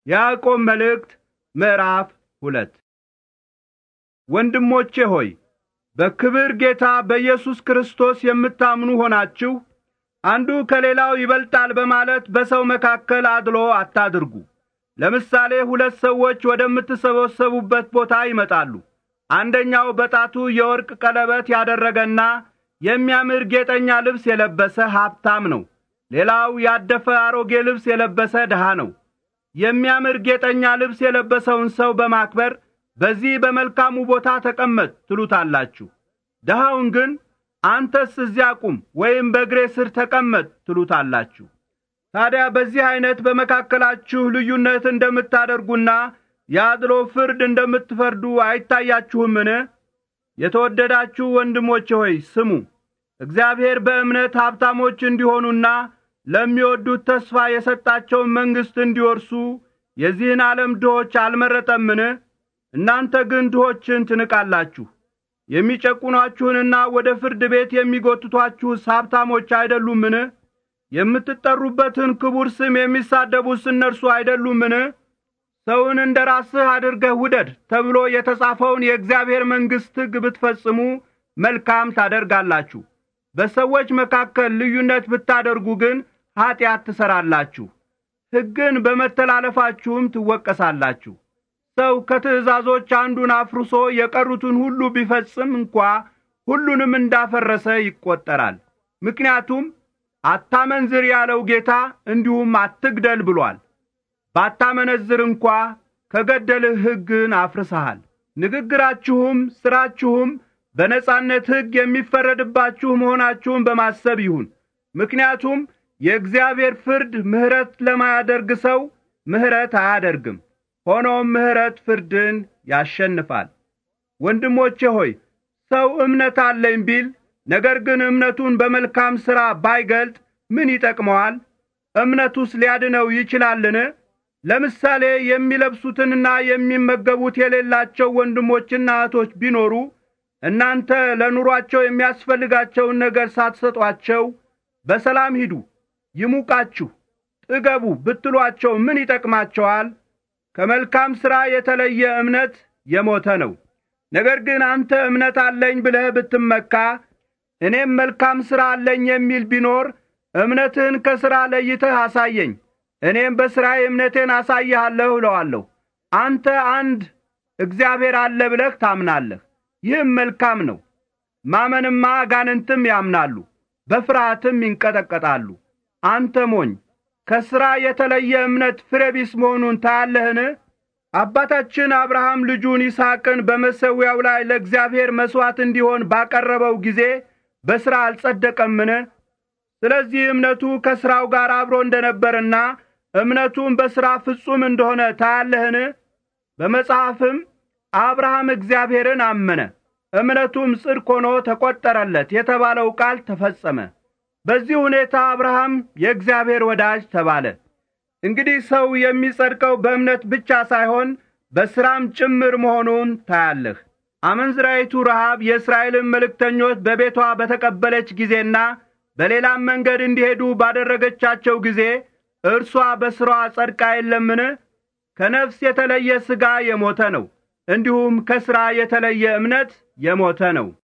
ያዕቆብ መልእክት ምዕራፍ ሁለት ወንድሞቼ ሆይ በክብር ጌታ በኢየሱስ ክርስቶስ የምታምኑ ሆናችሁ አንዱ ከሌላው ይበልጣል በማለት በሰው መካከል አድሎ አታድርጉ። ለምሳሌ ሁለት ሰዎች ወደምትሰበሰቡበት ቦታ ይመጣሉ። አንደኛው በጣቱ የወርቅ ቀለበት ያደረገና የሚያምር ጌጠኛ ልብስ የለበሰ ሀብታም ነው። ሌላው ያደፈ አሮጌ ልብስ የለበሰ ድሃ ነው። የሚያምር ጌጠኛ ልብስ የለበሰውን ሰው በማክበር በዚህ በመልካሙ ቦታ ተቀመጥ ትሉታላችሁ። ድሃውን ግን አንተስ እዚያ ቁም ወይም በእግሬ ስር ተቀመጥ ትሉታላችሁ። ታዲያ በዚህ ዐይነት በመካከላችሁ ልዩነት እንደምታደርጉና የአድሎ ፍርድ እንደምትፈርዱ አይታያችሁምን? የተወደዳችሁ ወንድሞቼ ሆይ ስሙ። እግዚአብሔር በእምነት ሀብታሞች እንዲሆኑና ለሚወዱት ተስፋ የሰጣቸውን መንግሥት እንዲወርሱ የዚህን ዓለም ድሆች አልመረጠምን? እናንተ ግን ድሆችን ትንቃላችሁ። የሚጨቁኗችሁንና ወደ ፍርድ ቤት የሚጐትቷችሁስ ሀብታሞች አይደሉምን? የምትጠሩበትን ክቡር ስም የሚሳደቡስ እነርሱ አይደሉምን? ሰውን እንደ ራስህ አድርገህ ውደድ ተብሎ የተጻፈውን የእግዚአብሔር መንግሥት ሕግ ብትፈጽሙ መልካም ታደርጋላችሁ። በሰዎች መካከል ልዩነት ብታደርጉ ግን ኀጢአት ትሠራላችሁ፣ ሕግን በመተላለፋችሁም ትወቀሳላችሁ። ሰው ከትእዛዞች አንዱን አፍርሶ የቀሩትን ሁሉ ቢፈጽም እንኳ ሁሉንም እንዳፈረሰ ይቈጠራል። ምክንያቱም አታመንዝር ያለው ጌታ እንዲሁም አትግደል ብሏል። ባታመነዝር እንኳ ከገደልህ ሕግን አፍርሰሃል። ንግግራችሁም ሥራችሁም በነጻነት ሕግ የሚፈረድባችሁ መሆናችሁን በማሰብ ይሁን። ምክንያቱም የእግዚአብሔር ፍርድ ምሕረት ለማያደርግ ሰው ምሕረት አያደርግም። ሆኖም ምሕረት ፍርድን ያሸንፋል። ወንድሞቼ ሆይ ሰው እምነት አለኝ ቢል ነገር ግን እምነቱን በመልካም ሥራ ባይገልጥ ምን ይጠቅመዋል? እምነቱስ ሊያድነው ይችላልን? ለምሳሌ የሚለብሱትንና የሚመገቡት የሌላቸው ወንድሞችና እህቶች ቢኖሩ እናንተ ለኑሯቸው የሚያስፈልጋቸውን ነገር ሳትሰጧቸው በሰላም ሂዱ፣ ይሙቃችሁ፣ ጥገቡ ብትሏቸው ምን ይጠቅማቸዋል? ከመልካም ሥራ የተለየ እምነት የሞተ ነው። ነገር ግን አንተ እምነት አለኝ ብለህ ብትመካ እኔም መልካም ሥራ አለኝ የሚል ቢኖር እምነትህን ከሥራ ለይተህ አሳየኝ፣ እኔም በሥራዬ እምነቴን አሳይሃለሁ እለዋለሁ። አንተ አንድ እግዚአብሔር አለ ብለህ ታምናለህ። ይህም መልካም ነው። ማመንማ አጋንንትም ያምናሉ፣ በፍርሃትም ይንቀጠቀጣሉ። አንተ ሞኝ፣ ከሥራ የተለየ እምነት ፍሬ ቢስ መሆኑን ታያለህን? አባታችን አብርሃም ልጁን ይስሐቅን በመሠዊያው ላይ ለእግዚአብሔር መሥዋዕት እንዲሆን ባቀረበው ጊዜ በሥራ አልጸደቀምን? ስለዚህ እምነቱ ከሥራው ጋር አብሮ እንደ ነበርና እምነቱም በሥራ ፍጹም እንደሆነ ታያለህን? በመጽሐፍም አብርሃም እግዚአብሔርን አመነ፣ እምነቱም ጽድቅ ሆኖ ተቈጠረለት የተባለው ቃል ተፈጸመ። በዚህ ሁኔታ አብርሃም የእግዚአብሔር ወዳጅ ተባለ። እንግዲህ ሰው የሚጸድቀው በእምነት ብቻ ሳይሆን በሥራም ጭምር መሆኑን ታያለህ። አመንዝራይቱ ረሃብ የእስራኤልን መልእክተኞች በቤቷ በተቀበለች ጊዜና በሌላም መንገድ እንዲሄዱ ባደረገቻቸው ጊዜ እርሷ በሥራዋ ጸድቃ የለምን? ከነፍስ የተለየ ሥጋ የሞተ ነው፣ እንዲሁም ከሥራ የተለየ እምነት የሞተ ነው።